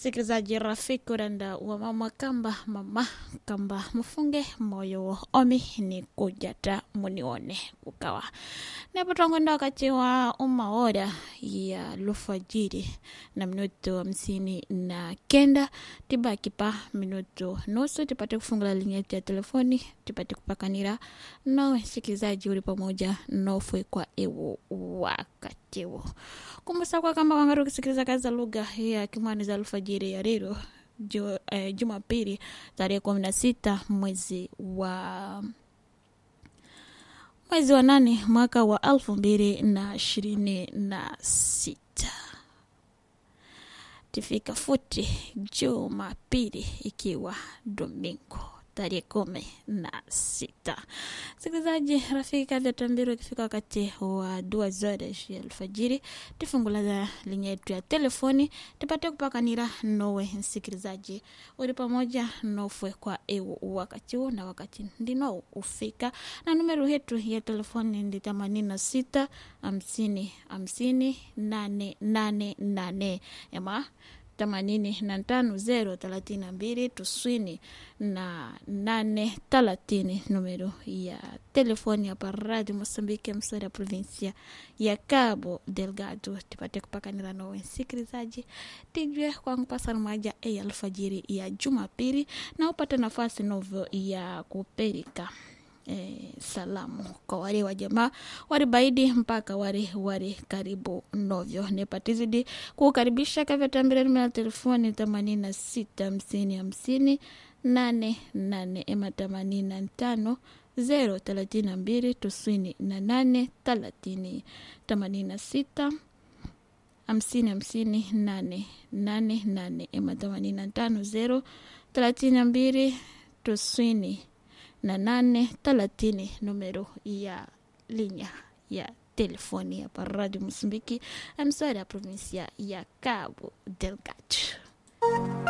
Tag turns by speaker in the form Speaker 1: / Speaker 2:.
Speaker 1: sikilizaji rafiki uranda wa mama kamba mama kamba mfunge moyo omi ni kujata munione kukawa napotongonda wakati wa umaora ya lufajiri na minuto hamsini na kenda tibaki pa minuto nusu tipate kufungula lingi yetu ya telefoni tipate kupakanira nawe sikilizaji uli pamoja nofwe kwa ewu wakati huo kumbusa kwa kama wangari ukisikiliza kazi za lugha ya kimwani za alfajiri ya rero ju, eh, jumapili tarehe kumi na sita mwezi wa mwezi wa nane mwaka wa elfu mbili na ishirini na sita tifika futi jumapili ikiwa domingo tarehe kumi na sita sikilizaji rafiki kadha tambiro ikifika wakati wa dua zote ya alfajiri tifungula linye yetu ya telefoni tupate kupakanira nowe msikilizaji uli pamoja nofwe kwa ewu wakati huu na wakati ndino ufika na numero yetu ya telefoni ndi themanini na sita hamsini hamsini nane nane nane ema themanini na tano zero thelathini na mbili tuswini na nane thelathini numero ya telefoni hapa radio mosambike msori ya provinsia ya cabo delgado tipate kupakanira nowe msikilizaji tijwe kwangu pasana maja e alfajiri ya jumapili na upate nafasi novo ya kuperika eh, salamu kwa wale wa jamaa wari baidi mpaka wari wari karibu novyo nepatizidi kukaribisha kavyatambira numero ya telefoni themanini na sita hamsini hamsini nane nane ema themanini na tano zero thelathini na mbili tisini na nane thelathini themanini na sita hamsini hamsini nane nane nane ema themanini na tano zero thelathini na mbili tisini na nane thelathini numero ya linya ya telefoni hapa radio msumbiki amsari ya provinsia ya cabo delgado